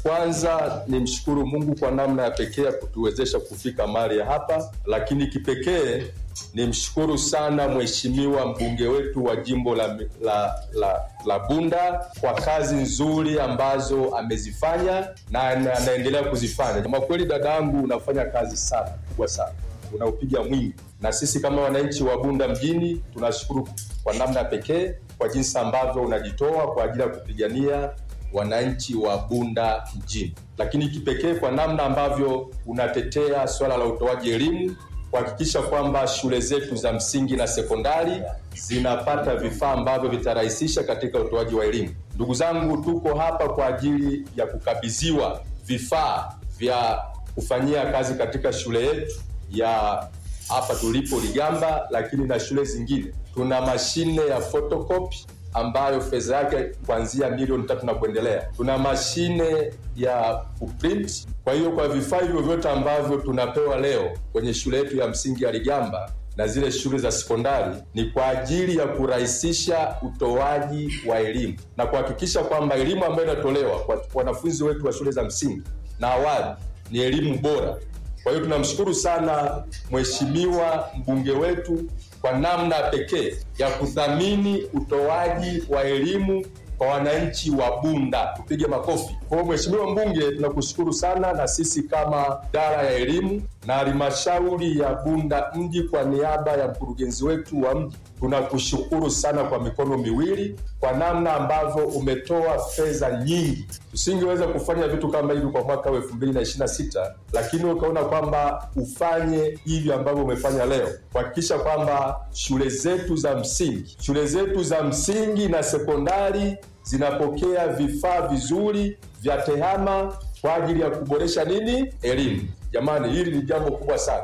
Kwanza ni mshukuru Mungu kwa namna ya pekee ya kutuwezesha kufika mahali ya hapa, lakini kipekee ni mshukuru sana mheshimiwa mbunge wetu wa jimbo la, la, la, la Bunda kwa kazi nzuri ambazo amezifanya na anaendelea kuzifanya. Kwa kweli, dada yangu, unafanya kazi sana kubwa sana, unaupiga mwingi, na sisi kama wananchi wa Bunda mjini tunashukuru kwa namna ya pekee kwa jinsi ambavyo unajitoa kwa ajili ya kupigania wananchi wa Bunda mjini, lakini kipekee kwa namna ambavyo unatetea swala la utoaji elimu kuhakikisha kwamba shule zetu za msingi na sekondari zinapata vifaa ambavyo vitarahisisha katika utoaji wa elimu. Ndugu zangu, tuko hapa kwa ajili ya kukabidhiwa vifaa vya kufanyia kazi katika shule yetu ya hapa tulipo Ligamba, lakini na shule zingine. Tuna mashine ya photocopy ambayo fedha yake kuanzia milioni tatu na kuendelea. Tuna mashine ya kuprint. Kwa hiyo kwa vifaa hivyo vyote ambavyo tunapewa leo kwenye shule yetu ya msingi ya Ligamba na zile shule za sekondari ni kwa ajili ya kurahisisha utoaji wa elimu na kuhakikisha kwamba elimu ambayo inatolewa kwa wanafunzi wetu wa shule za msingi na awali ni elimu bora. Kwa hiyo tunamshukuru sana mheshimiwa mbunge wetu kwa namna pekee ya kuthamini utoaji wa elimu kwa wananchi wa Bunda. Tupige makofi. Kwa hiyo mheshimiwa mbunge, tunakushukuru sana, na sisi kama idara ya elimu na halmashauri ya Bunda mji kwa niaba ya mkurugenzi wetu wa mji tunakushukuru sana kwa mikono miwili kwa namna ambavyo umetoa fedha nyingi. Tusingeweza kufanya vitu kama hivi kwa mwaka wa elfu mbili na ishirini na sita lakini ukaona kwamba ufanye hivi ambavyo umefanya leo, kuhakikisha kwamba shule zetu za msingi shule zetu za msingi na sekondari zinapokea vifaa vizuri vya tehama kwa ajili ya kuboresha nini elimu. Jamani, hili ni jambo kubwa sana.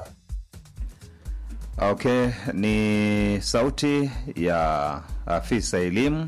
Okay, ni sauti ya afisa elimu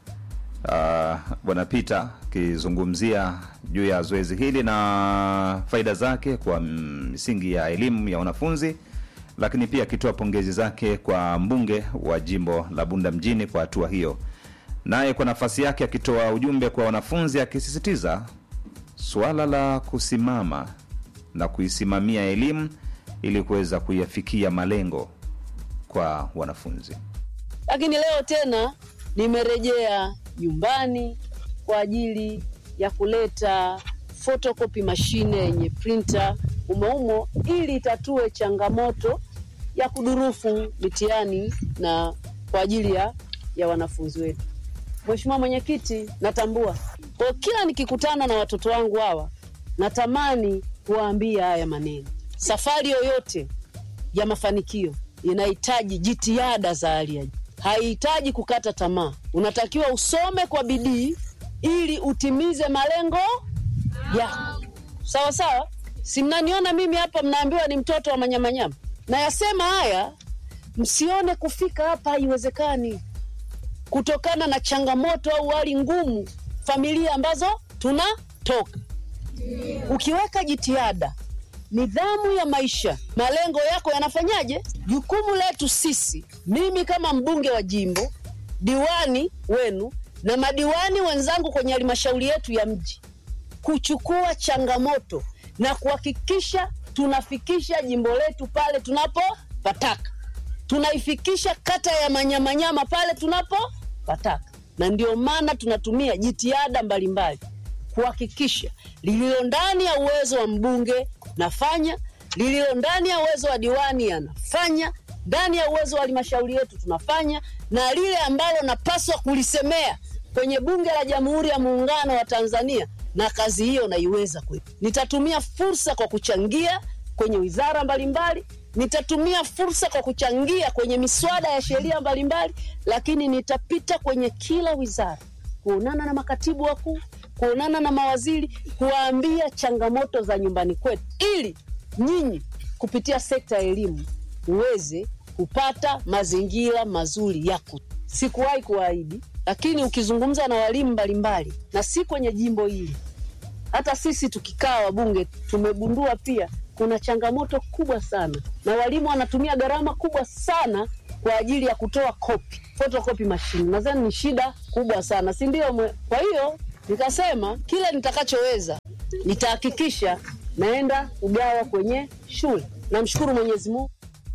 uh, Bwana Peter akizungumzia juu ya zoezi hili na faida zake kwa misingi ya elimu ya wanafunzi, lakini pia akitoa pongezi zake kwa mbunge wa jimbo la Bunda mjini kwa hatua hiyo, naye kwa nafasi yake akitoa ujumbe kwa wanafunzi akisisitiza suala la kusimama na kuisimamia elimu ili kuweza kuyafikia malengo kwa wanafunzi. Lakini leo tena nimerejea nyumbani kwa ajili ya kuleta photocopy mashine yenye printer umoumo, ili itatue changamoto ya kudurufu mitihani na kwa ajili ya, ya wanafunzi wetu. Mheshimiwa Mwenyekiti, natambua kwa kila nikikutana na watoto wangu hawa natamani kuwaambia haya maneno. Safari yoyote ya mafanikio inahitaji jitihada za hali ya juu, haihitaji kukata tamaa. Unatakiwa usome kwa bidii ili utimize malengo yako, sawa sawa. Si mnaniona mimi hapa, mnaambiwa ni mtoto wa manyamanyama. Nayasema haya msione kufika hapa haiwezekani, kutokana na changamoto au hali ngumu familia ambazo tunatoka. Ukiweka jitihada nidhamu ya maisha, malengo yako yanafanyaje? Jukumu letu sisi, mimi kama mbunge wa jimbo, diwani wenu na madiwani wenzangu kwenye halmashauri yetu ya mji, kuchukua changamoto na kuhakikisha tunafikisha jimbo letu pale tunapopataka, tunaifikisha kata ya Manyamanyama pale tunapopataka, na ndio maana tunatumia jitihada mbalimbali kuhakikisha lililo ndani ya uwezo wa mbunge nafanya, lililo ndani ya uwezo wa diwani anafanya, ndani ya uwezo wa halmashauri yetu tunafanya, na lile ambalo napaswa kulisemea kwenye Bunge la Jamhuri ya Muungano wa Tanzania, na kazi hiyo naiweza kweli. Nitatumia fursa kwa kuchangia kwenye wizara mbalimbali, nitatumia fursa kwa kuchangia kwenye miswada ya sheria mbalimbali, lakini nitapita kwenye kila wizara kuonana na makatibu wakuu kuonana na mawaziri kuwaambia changamoto za nyumbani kwetu, ili nyinyi kupitia sekta ya elimu uweze kupata mazingira mazuri yako. Sikuwahi kuahidi, lakini ukizungumza na walimu mbalimbali, na si kwenye jimbo hili, hata sisi tukikaa wabunge tumegundua pia kuna changamoto kubwa sana, na walimu wanatumia gharama kubwa sana kwa ajili ya kutoa kopi, photocopy machine. Nadhani ni shida kubwa sana, si ndio? Kwa hiyo nikasema kile nitakachoweza nitahakikisha naenda kugawa kwenye shule. Namshukuru Mwenyezi Mungu.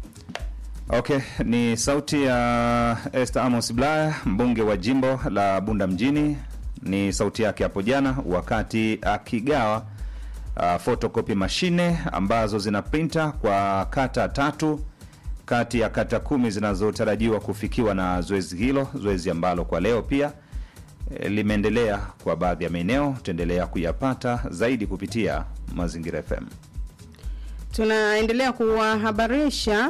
Okay, ni sauti ya Esther Amos Bulaya, mbunge wa jimbo la Bunda mjini. Ni sauti yake hapo jana wakati akigawa uh, photocopy mashine ambazo zina printer kwa kata tatu kati ya kata kumi zinazotarajiwa kufikiwa na zoezi hilo, zoezi ambalo kwa leo pia eh, limeendelea kwa baadhi ya maeneo. Tutaendelea kuyapata zaidi kupitia Mazingira FM. Tunaendelea kuwahabarisha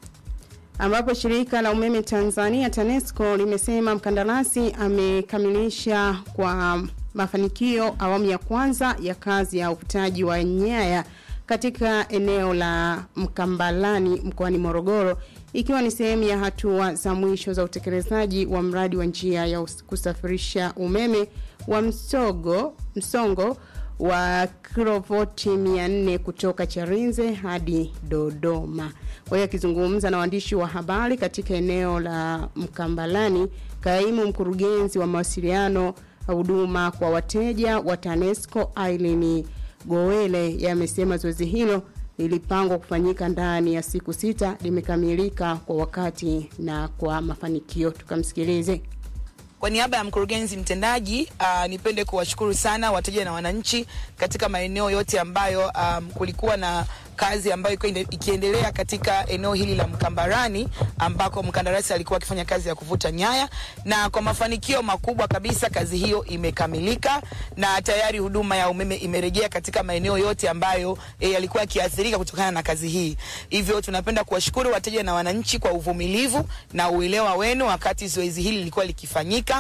ambapo shirika la umeme Tanzania TANESCO limesema mkandarasi amekamilisha kwa mafanikio awamu ya kwanza ya kazi ya uvutaji wa nyaya katika eneo la Mkambalani mkoani Morogoro ikiwa ni sehemu ya hatua za mwisho za utekelezaji wa mradi wa njia ya us- kusafirisha umeme wa msogo msongo wa kilovoti 400 kutoka Charinze hadi Dodoma. Kwa hiyo akizungumza na waandishi wa habari katika eneo la Mkambalani, kaimu mkurugenzi wa mawasiliano huduma kwa wateja wa TANESCO Aileen Gowele yamesema zoezi hilo lilipangwa kufanyika ndani ya siku sita limekamilika kwa wakati na kwa mafanikio. Tukamsikilize. Kwa niaba ya mkurugenzi mtendaji uh, nipende kuwashukuru sana wateja na wananchi katika maeneo yote ambayo um, kulikuwa na kazi ambayo ilikuwa inde- ikiendelea katika eneo hili la Mkambarani ambako mkandarasi alikuwa akifanya kazi ya kuvuta nyaya, na kwa mafanikio makubwa kabisa kazi hiyo imekamilika na tayari huduma ya umeme imerejea katika maeneo yote ambayo e, yalikuwa yakiathirika kutokana na kazi hii. Hivyo tunapenda kuwashukuru wateja na wananchi kwa uvumilivu na uelewa wenu wakati zoezi hili lilikuwa likifanyika,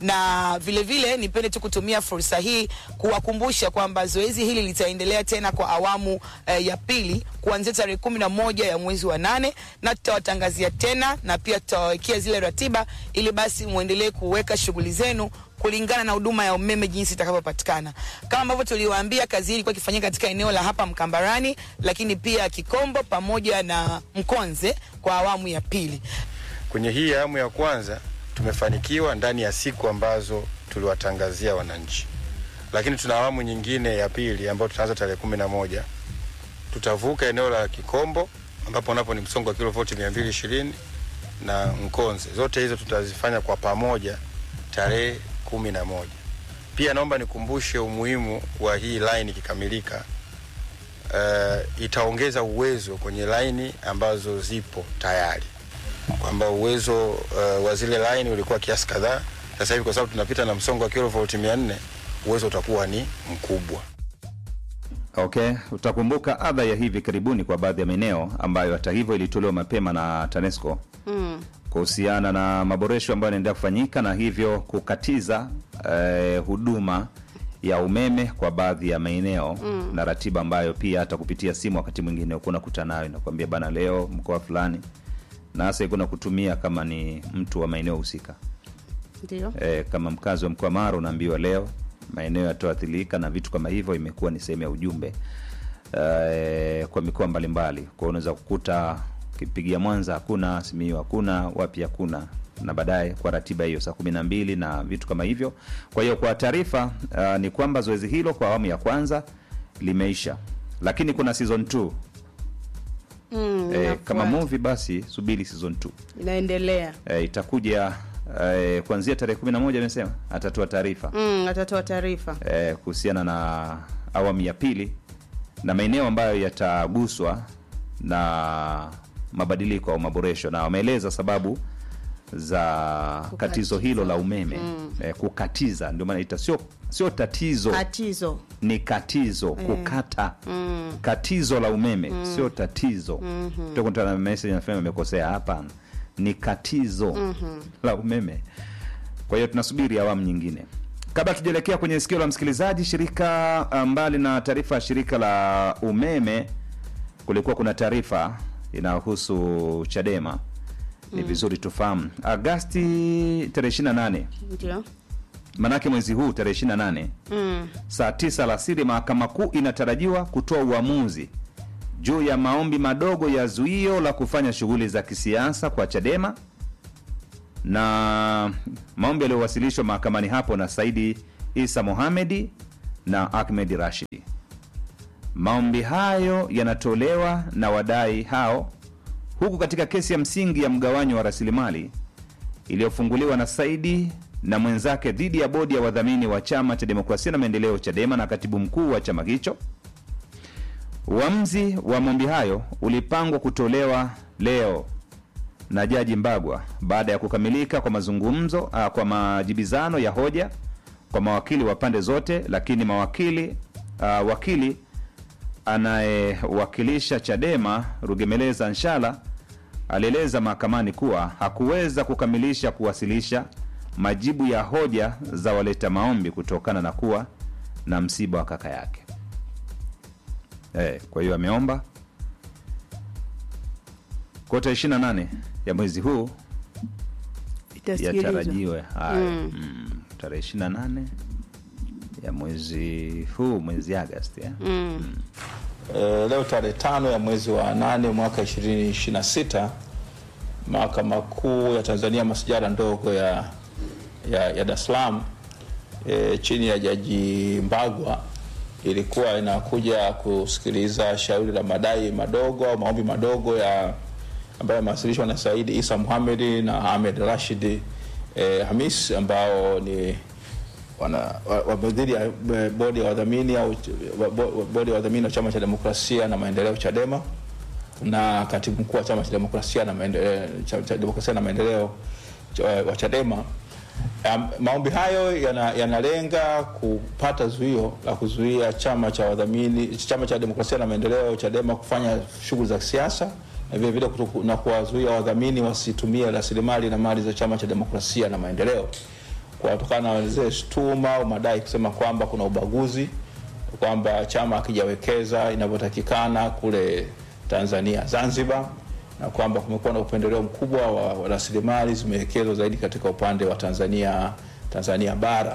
na vile vile nipende tu kutumia fursa hii kuwakumbusha kwamba zoezi hili litaendelea tena kwa awamu eh, ya pili kuanzia tarehe kumi na moja ya mwezi wa nane na tutawatangazia tena na pia tutawawekea zile ratiba ili basi muendelee kuweka shughuli zenu kulingana na huduma ya umeme jinsi itakavyopatikana. Kama ambavyo tuliwaambia, kazi hii ilikuwa ikifanyika katika eneo la hapa Mkambarani, lakini pia Kikombo pamoja na Mkonze kwa awamu ya pili. Kwenye hii awamu ya kwanza tumefanikiwa ndani ya siku ambazo tuliwatangazia wananchi, lakini tuna awamu nyingine ya pili ambayo tutaanza tarehe kumi na moja. Tutavuka eneo la Kikombo ambapo napo ni msongo wa kilovoti mia mbili ishirini na Mkonze. Zote hizo tutazifanya kwa pamoja tarehe kumi na moja. Pia naomba nikumbushe umuhimu wa hii line ikikamilika. Uh, itaongeza uwezo kwenye laini ambazo zipo tayari kwamba uwezo uh, wa zile line ulikuwa kiasi kadhaa. Sasa hivi kwa sababu tunapita na msongo wa kilovolt 400 uwezo utakuwa ni mkubwa. Okay, utakumbuka adha ya hivi karibuni kwa baadhi ya maeneo ambayo hata hivyo ilitolewa mapema na TANESCO Mm. kuhusiana na maboresho ambayo yanaendelea kufanyika na hivyo kukatiza eh, huduma ya umeme kwa baadhi ya maeneo mm. na ratiba ambayo pia hata kupitia simu wakati mwingine ukuwa unakutana nayo inakwambia bana, leo mkoa fulani, na hasa ikuwa kutumia kama ni mtu wa maeneo husika Ndio. e, kama mkazi wa mkoa Mara unaambiwa leo maeneo yatoathirika na vitu kama hivyo, imekuwa ni sehemu ya ujumbe e, kwa mikoa mbalimbali. Kwa hiyo unaweza kukuta ukipigia Mwanza hakuna, Simiyu hakuna, wapi hakuna, na baadaye kwa ratiba hiyo saa kumi na mbili na vitu kama hivyo. Kwa hiyo kwa taarifa uh, ni kwamba zoezi hilo kwa awamu ya kwanza limeisha, lakini kuna season 2 Mm, e, inafuata. kama movie basi subiri season 2 inaendelea. e, itakuja e, kuanzia tarehe 11 amesema atatoa taarifa Mm, atatoa taarifa. eh, kuhusiana na awamu ya pili na maeneo ambayo yataguswa na mabadiliko au maboresho, na wameeleza sababu za katizo hilo la umeme mm. eh, kukatiza, ndio maana ita sio sio tatizo Tatizo. ni katizo kukata Mm. katizo la umeme sio tatizo mm-hmm. na message nasema imekosea hapana ni katizo mm-hmm. la umeme kwa hiyo tunasubiri awamu nyingine kabla tujaelekea kwenye sikio la msikilizaji shirika ah, mbali na taarifa ya shirika la umeme kulikuwa kuna taarifa inayohusu chadema ni vizuri tufahamu agasti tarehe 28 Ndio. manake mwezi huu tarehe 28 Mm. saa 9 alasiri mahakama kuu inatarajiwa kutoa uamuzi juu ya maombi madogo ya zuio la kufanya shughuli za kisiasa kwa chadema na maombi yaliyowasilishwa mahakamani hapo na saidi isa mohamedi na ahmed rashidi Maombi hayo yanatolewa na wadai hao, huku katika kesi ya msingi ya mgawanyo wa rasilimali iliyofunguliwa na Saidi na mwenzake dhidi ya bodi ya wadhamini wa chama cha demokrasia na maendeleo CHADEMA na katibu mkuu wa chama hicho. Uamuzi wa maombi hayo ulipangwa kutolewa leo na Jaji Mbagwa baada ya kukamilika kwa mazungumzo uh, kwa majibizano ya hoja kwa mawakili wa pande zote, lakini mawakili uh, wakili anayewakilisha Chadema Rugemeleza Nshala alieleza mahakamani kuwa hakuweza kukamilisha kuwasilisha majibu ya hoja za waleta maombi kutokana na kuwa na msiba wa kaka yake. Eh, kwa hiyo ameomba kwa tarehe 28 ya mwezi huu Itasikilizwa. yatarajiwe haya mm. tarehe 28 ya mwezi huu mwezi Agosti eh? E, leo tarehe tano ya mwezi wa nane mwaka 2026 mahakama kuu ya Tanzania masijara ndogo ya, ya, ya Dar es Salaam e, chini ya jaji Mbagwa ilikuwa inakuja kusikiliza shauri la madai madogo au maombi madogo ya ambayo yamewasilishwa na Saidi Isa Muhamedi na Ahmed Rashid e, Hamis ambao ni wana wa- wa- dhidi ya eh, bodi ya wadhamini au wa- bo- bodi ya wadhamini wa chama cha demokrasia na maendeleo Chadema na katibu mkuu wa chama cha demokrasia na maendeleo, cha, cha demokrasia na maendeleo cha, wa Chadema. Um, maombi hayo yana- yanalenga kupata zuio la kuzuia chama cha wadhamini chama cha demokrasia na maendeleo Chadema kufanya shughuli za kisiasa na vile vile kutoku- na kuwazuia wadhamini wasitumie rasilimali na mali za chama cha demokrasia na maendeleo kwa kutokana na zile shutuma au madai kusema kwamba kuna ubaguzi, kwamba chama hakijawekeza inavyotakikana kule Tanzania Zanzibar, na kwamba kumekuwa na upendeleo mkubwa wa wa rasilimali zimewekezwa zaidi katika upande wa Tanzania Tanzania bara.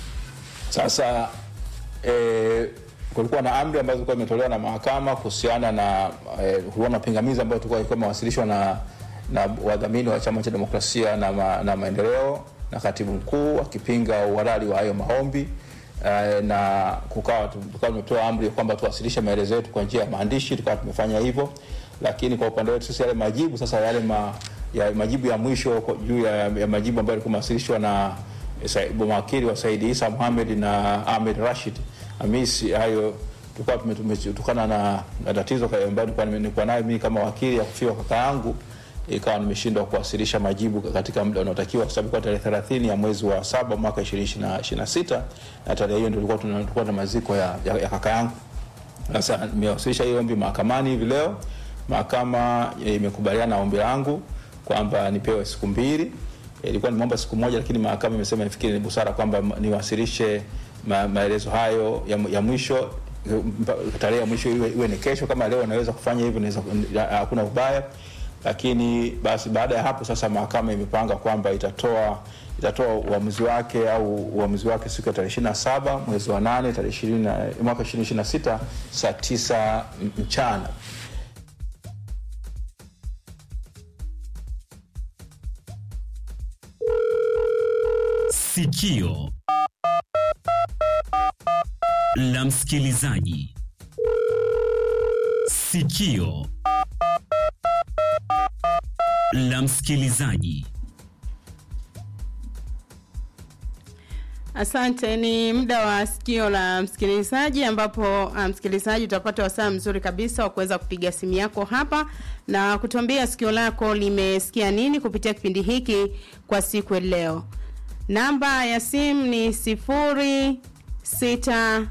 Sasa e, kulikuwa na amri ambazo zilikuwa imetolewa na mahakama kuhusiana na e, kulikuwa na pingamizi ambayo tulikuwa ilikuwa imewasilishwa na, na wadhamini wa chama cha demokrasia na, ma, na maendeleo na katibu mkuu akipinga uhalali wa hayo maombi e, na kukawa tu- tukawa tumetoa amri kwamba tuwasilishe maelezo yetu kwa njia ya maandishi, tukawa tumefanya hivyo, lakini kwa upande wetu sisi yale majibu sasa yale ma, ya majibu ya mwisho kwa- juu ya, ya majibu ambayo yalikuwa yamewasilishwa na Sa- mawakili wa Saidi Isa Mohamed na Ahmed Rashid Hamisi, hayo tulikuwa tume- tume- kutokana na, na tatizo ka- ambayo nilikuwa nime- nilikuwa nayo mimi kama wakili ya kufiwa kaka yangu, ikawa nimeshindwa kuwasilisha majibu katika muda unaotakiwa, kwa sababu kwa tarehe 30 ya mwezi wa saba mwaka 2026 na tarehe hiyo ndio tulikuwa tuna- tulikuwa na maziko ya, ya, ya kaka yangu. Sasa nimewasilisha hiyo ombi mahakamani hivi leo. Mahakama eh, imekubaliana na ombi langu kwamba nipewe siku mbili. Eh, Ilikuwa nimeomba siku moja, lakini mahakama imesema ifikiri ni busara kwamba ma- niwasilishe ma, maelezo hayo ya, ya mwisho eh, mpa- tarehe ya mwisho iwe, iwe ni kesho. Kama leo naweza kufanya hivyo, naweza hakuna ubaya, lakini basi baada ya hapo sasa mahakama imepanga kwamba itatoa itatoa uamuzi wake au uamuzi wake siku ya tarehe 27 mwezi wa 8 tarehe 20 na- mwaka 2026 saa 9 mchana. Sikio la msikilizaji. Sikio la msikilizaji. Asante, ni muda wa sikio la msikilizaji, ambapo uh, msikilizaji utapata wasaa mzuri kabisa wa kuweza kupiga simu yako hapa na kutuambia sikio lako limesikia nini kupitia kipindi hiki kwa siku ya leo. Namba ya simu ni sifuri sita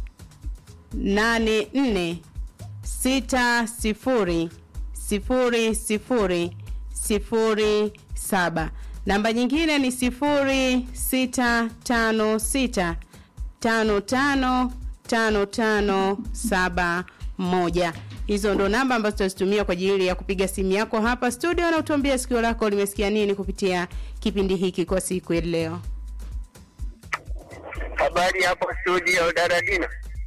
nane nne sita sifuri sifuri sifuri sifuri saba. Namba nyingine ni sifuri sita tano sita tano tano tano tano saba moja. Hizo ndo namba ambazo tutazitumia kwa ajili ya kupiga simu yako hapa studio na utuambia sikio lako limesikia nini kupitia kipindi hiki kwa siku ya leo. Habari hapo studio Daradina.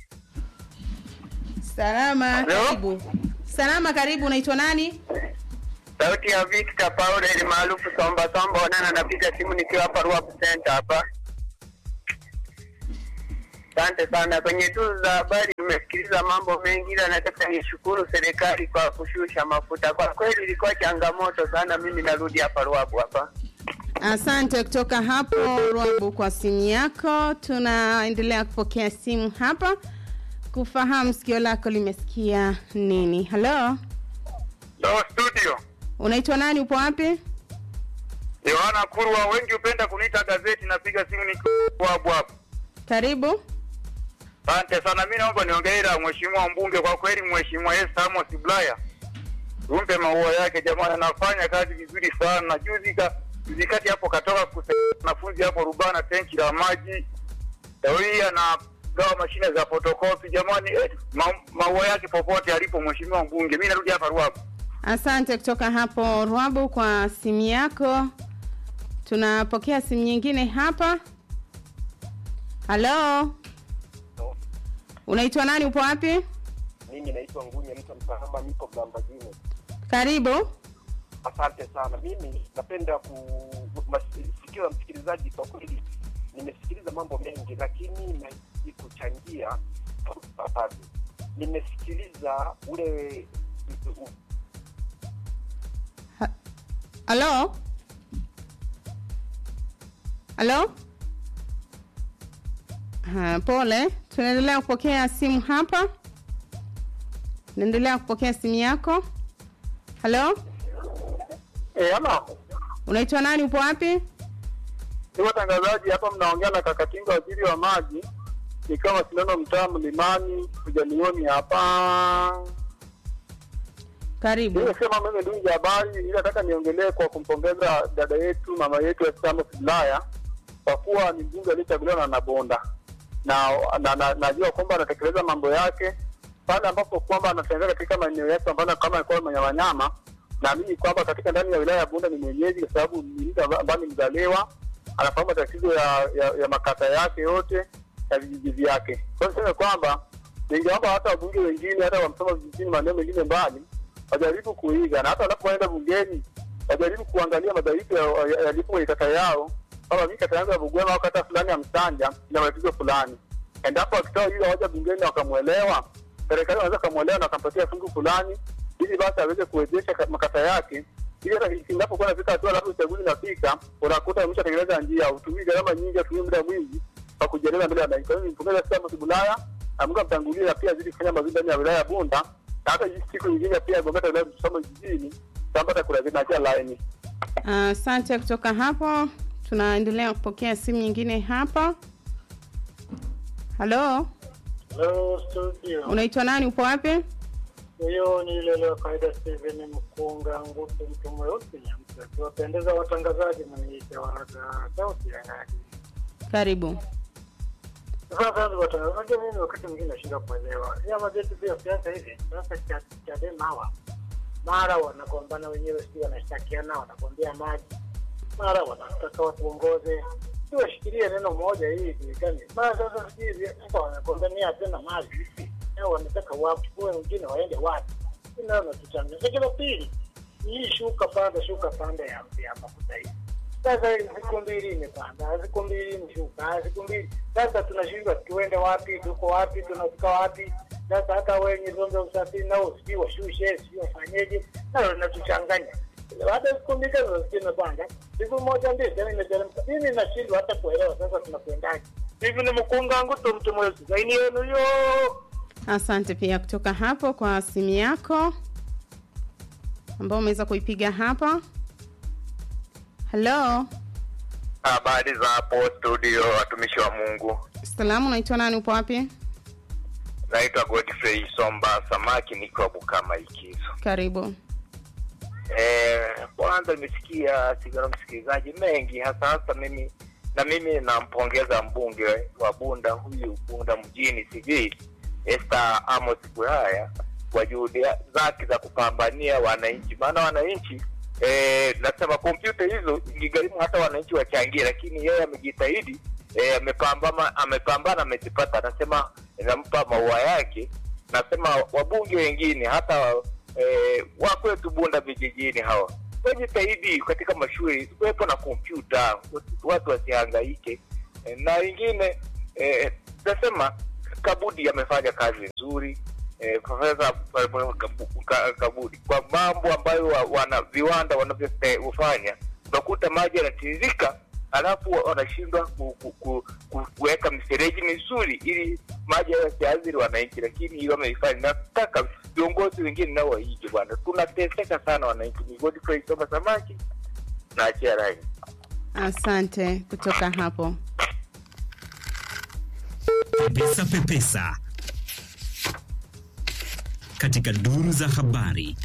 Salama, Hello? karibu. Salama, karibu. Unaitwa nani? Sauti ya Victor Paulo ili maarufu Somba Somba Onana, napiga simu nikiwa hapa Ruabu Center hapa. Asante sana kwenye tuzo za habari tumesikiliza mambo mengi, ila nataka nishukuru serikali kwa kushusha mafuta. Kwa kweli ilikuwa changamoto sana. Mimi narudi hapa Ruabu hapa. Asante kutoka hapo Rwabu kwa simu yako. Tunaendelea kupokea simu hapa kufahamu sikio lako limesikia nini. Halo, Hello studio. unaitwa nani? Upo wapi? Yohana Kurwa, wengi hupenda kuniita gazeti, napiga simu nikiwa hapo hapo. Karibu. Asante sana. Mimi naomba niongelee mheshimiwa mbunge, kwa kweli mheshimiwa Esther Amos Bulaya tumpe maua yake jamani, anafanya kazi vizuri sana. Juzi ka juzi kati hapo katoka kusaidia wanafunzi hapo Rubana tenki la maji, leo hii anagawa mashine za fotokopi jamani, eh, ma, maua yake popote alipo mheshimiwa mbunge. Mimi narudi hapa Ruabu. Asante kutoka hapo Rwabu kwa simu yako. Tunapokea simu nyingine hapa. Halo, unaitwa nani? Upo wapi? Mimi naitwa Ngunya mtu msahama, niko Mlambagine. Karibu. Asante sana. Mimi napenda kusikiliza msikilizaji, kwa kweli nimesikiliza mambo mengi, lakini nahitaji kuchangia papavyo. Nimesikiliza ule Halo, halo. Ha, pole, tunaendelea kupokea simu hapa. Naendelea kupokea simu yako. Halo, Eh, ama unaitwa nani? Upo wapi? ni watangazaji hapa, mnaongea na Kakatinga, waziri wa maji, nikiwa mashindano mtaa Mlimani kujanioni hapa. Karibu. Nimesema mimi ndugu ya habari, ili nataka niongelee kwa kumpongeza dada yetu mama yetu Esther Amos Bulaya kwa kuwa ni mbunge aliyechaguliwa na Nabonda na na, na, najua kwamba anatekeleza mambo yake pale ambapo kwamba anatembea katika maeneo yetu ambayo kama alikuwa manyamanyama, naamini kwamba katika ndani ya wilaya ya Bunda ni mwenyeji, kwa sababu ni mtu amba- ambaye ni mzaliwa, anafahamu matatizo ya, ya, ya makata yake yote ya vijiji vyake. Kwa hiyo niseme kwamba ningeomba hata wabunge wengine hata wamsoma vijijini maeneo mengine mbali wajaribu kuiga na hata wanapoenda bungeni wajaribu kuangalia madhaifu ya- ya- yalipo kwenye kata yao, kama mimi kata yangu ya Bugwema au kata fulani ya Msanja ina matatizo fulani. Endapo wakitoa hiyo hoja bungeni wakamwelewa, serikali wanaweza kamwelewa na wakampatia fungu fulani, ili basi aweze kuwezesha ka- makata yake, ili hata inapokuwa nafika hatua labda uchaguzi unafika, unakuta umeshatengeneza njia, utumii gharama nyingi, utumii muda mwingi wa kujieleza mbele ya wananchi. Kwa hiyo nimpongeza sana Amos Bulaya na Mungu amtangulie na pia azidi kufanya mazuri ndani ya wilaya ya Bunda na hata hii siku nyingine pia Gombeta wilaya Msoma jijini tutapata kura zinachia laini. Asante kutoka hapo. Tunaendelea kupokea simu nyingine hapa. Halo, Hello studio. unaitwa nani? Upo wapi? Huyo ni yule leo kawaida Steven Mkunga Ngutu, mtu mweusi nyamsa. Kiwapendeza watangazaji, mniite waraga sauti ya ngadi. Karibu. Sasa ndio watangazaji, unajua mimi wakati mwingine nashinda kuelewa vyama vyetu vya siasa hivi. Sasa cha Chadema hawa mara wanagombana wenyewe, si wanashtakiana, wanagombea maji, mara wanataka watuongoze washikilie neno moja hii ijulikane. Mara sasa sijui sasa wanagombania tena mali vipi? Au wanataka wachukue wengine waende wapi? Ndio natuchanganya. Lakini la pili hii shuka panda shuka panda ya ya mafuta hii. Sasa hii siku mbili imepanda, siku mbili imeshuka, siku mbili. Sasa tunashindwa tuende wapi, tuko wapi, tunafika wapi? Sasa hata wenye vyombo vya usafiri nao sijui washushe, sijui wafanyeje, nalo linatuchanganya. Baada ya siku mbili sasa siku imepanda, siku moja mbili tena imeteremka. Mimi nashindwa hata kuelewa sasa tunakwendaje. Hivi ni mkunga wangu tu mtu mweusi. Zaini yenu hiyo. Asante pia kutoka hapo kwa simu yako ambao umeweza kuipiga hapa. Halo, Habari za hapo studio, watumishi wa Mungu. salamu, unaitwa nani? Upo wapi? Naitwa Godfrey Somba Samaki, nikiwa Bukama Ikizo. Karibu. Eh, kwanza nimesikia sigara msikilizaji mengi, hasa hasa mimi na mimi nampongeza mbunge wa Bunda huyu Bunda mjini sijui Esther Amos Bulaya kwa juhudi zake za kupambania wananchi, maana wananchi eh, nasema kompyuta hizo ingegharimu hata wananchi wachangie, lakini yeye amejitahidi eh, amepambana amepambana amezipata. Anasema nampa maua yake. Nasema wabunge wengine hata eh, wa kwetu Bunda vijijini hawa wajitahidi katika mashule kuwepo na kompyuta, watu wasihangaike. Eh, na wengine eh, nasema Kabudi amefanya kazi nzuri eh, Profesa Kabu- Ka- Kabudi kwa mambo ambayo wa- wana viwanda wanavyofanya, unakuta maji yanatiririka alafu wa- wanashindwa ku, ku, ku, ku, kuweka mifereji mizuri ili maji hayo yasiathiri wananchi, lakini hiyo wameifanya. Nataka viongozi wengine nao waige bwana, tunateseka sana wananchi. Ni Godfrey Soma Samaki na achia rai. Asante kutoka hapo. Pepesa Pepesa katika duru za habari.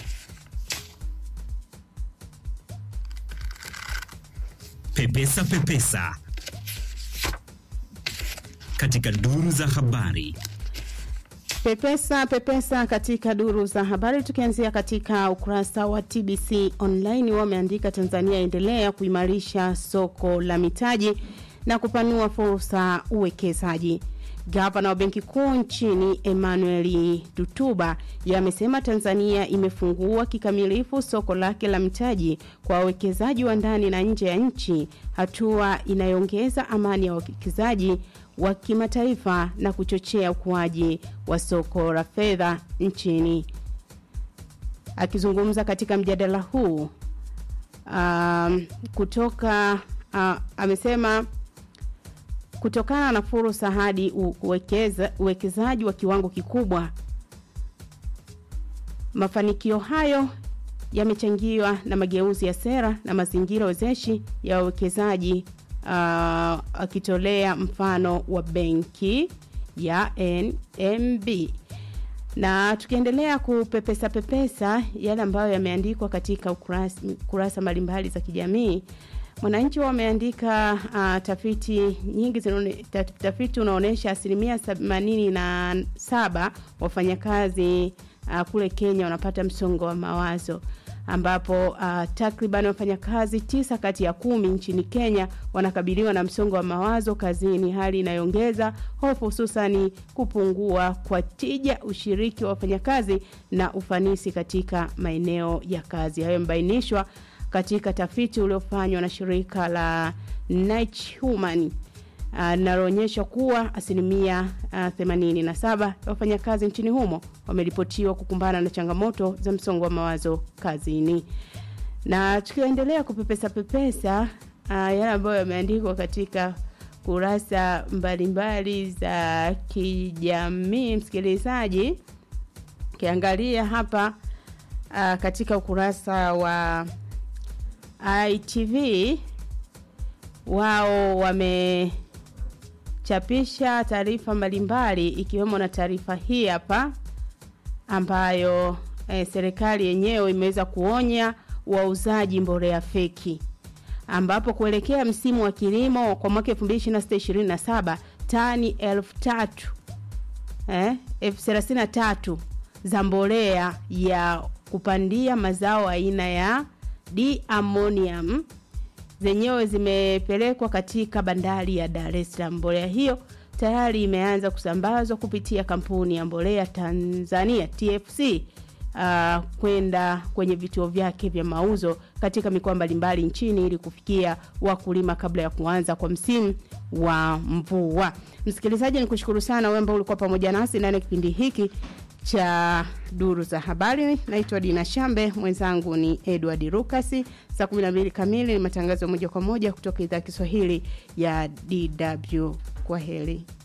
Pepesa Pepesa katika duru za habari. Pepesa pepesa katika duru za habari, tukianzia katika ukurasa wa TBC online, wameandika Tanzania endelea kuimarisha soko la mitaji na kupanua fursa uwekezaji. Gavana wa Benki Kuu nchini Emmanuel Tutuba yamesema Tanzania imefungua kikamilifu soko lake la mitaji kwa wawekezaji wa ndani na nje ya nchi, hatua inayoongeza amani ya wawekezaji wa kimataifa na kuchochea ukuaji wa soko la fedha nchini. Akizungumza katika mjadala huu um, kutoka uh, amesema kutokana na fursa hadi u- uwekeza- uwekezaji wa kiwango kikubwa. Mafanikio hayo yamechangiwa na mageuzi ya sera na mazingira wezeshi ya wawekezaji uh, akitolea mfano wa benki ya NMB. Na tukiendelea kupepesa pepesa yale ambayo yameandikwa katika ukurasa, kurasa mbalimbali za kijamii Mwananchi wameandika uh, tafiti nyingi zinaone, ta- tafiti unaonyesha asilimia themanini na saba wafanyakazi uh, kule Kenya wanapata msongo wa mawazo ambapo uh, takriban wafanyakazi tisa kati ya kumi nchini Kenya wanakabiliwa na msongo wa mawazo kazini, hali inayoongeza hofu, hususani kupungua kwa tija, ushiriki wa wafanyakazi na ufanisi katika maeneo ya kazi. Hayo yamebainishwa katika tafiti uliofanywa na shirika la Niche Human linaloonyesha kuwa asilimia uh, 87 ya wafanyakazi nchini humo wameripotiwa kukumbana na changamoto za msongo wa mawazo kazini. Na tukiendelea kupepesa pepesa uh, yale ambayo yameandikwa katika kurasa mbalimbali za kijamii, msikilizaji, ukiangalia hapa uh, katika ukurasa wa ITV wao wamechapisha taarifa mbalimbali ikiwemo na taarifa hii hapa ambayo eh, serikali yenyewe imeweza kuonya wauzaji mbolea feki ambapo kuelekea msimu wa kilimo kwa mwaka 2026-2027 tani elfu tatu eh, elfu thelathini na tatu za mbolea ya kupandia mazao aina ya diammonium zenyewe zimepelekwa katika bandari ya Dar es Salaam. Mbolea hiyo tayari imeanza kusambazwa kupitia kampuni ya mbolea Tanzania TFC uh, kwenda kwenye vituo vyake vya mauzo katika mikoa mbalimbali nchini ili kufikia wakulima kabla ya kuanza kwa msimu wa mvua. Msikilizaji, ni kushukuru sana wewe ambao ulikuwa pamoja nasi ndani ya kipindi hiki cha duru za habari. Naitwa Dina Shambe, mwenzangu ni Edward Rukasi. Saa 12 kamili ni matangazo moja kwa moja kutoka idhaa ya Kiswahili ya DW. Kwa heri.